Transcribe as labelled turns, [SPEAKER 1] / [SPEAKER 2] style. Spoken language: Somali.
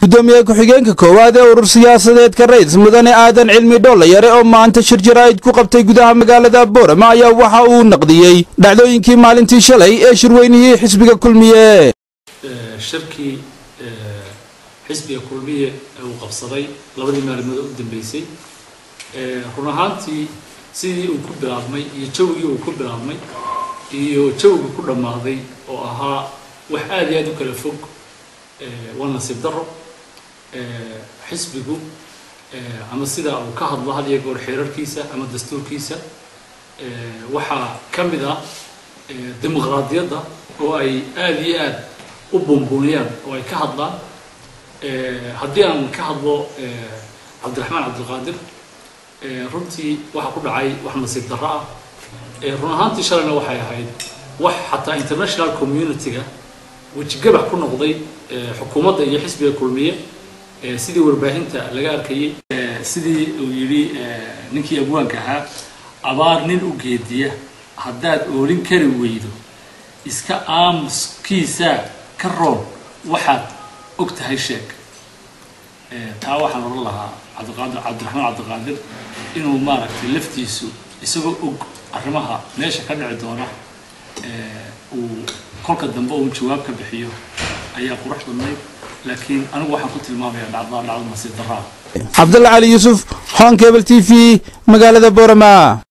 [SPEAKER 1] gudoomiye ku-xigeenka koowaad ee urur siyaasadeedka rays mudane aadan cilmi dhoollayare oo maanta shir jaraa'id ku qabtay gudaha magaalada boorama ayaa waxa uu naqdiyey dhacdooyinkii maalintii shalay ee shirweynihii xisbiga kulmiye
[SPEAKER 2] shirkii xisbiga kulmiye ee uu qabsaday labadii maalmood u dambeysay run ahaantii sidii uu ku bilaabmay iyo jawigii uu ku bilaabmay iyo jawiga ku dhammaaday oo ahaa wax aada iyo aada u kala fog waa nasiib daro xisbigu ama sidaa uu ka hadlo had iyo goor xeerarkiisa ama dastuurkiisa waxaa ka mid ah dimuqraadiyadda oo ay aada iyo aada u buunbuuniyaan oo ay ka hadlaan haddii aan ka hadlo cabdiraxmaan cabdilqaadir runtii waxaa ku dhacay wax nasiib darro ah run ahaantii shalayna waxay ahayd wax xataa international community-ga wejigabax ku noqday xukuumadda iyo xisbiga kulmiye sidii warbaahinta laga arkayay sidii uu yidhi ninkii abwaanka ahaa abaar nin u geediya haddaad oolin kari weydo iska aamuskiisaa ka roon waxaad og tahay sheeg taa waxaan oran lahaa cabdiqaadir cabdiraxmaan cabdiqaadir inuu maaragtay laftiisu isagoo og arrimaha meesha ka dhici doona uu kolka dambe uun jawaab ka bixiyo ayaa qurux badnayd laakiin anigu waxaan ku tilmaamayaa dhacdaa dhacdo nasiib darraa
[SPEAKER 1] cabdalla cali yuusuf honkebel t v magaalada boorama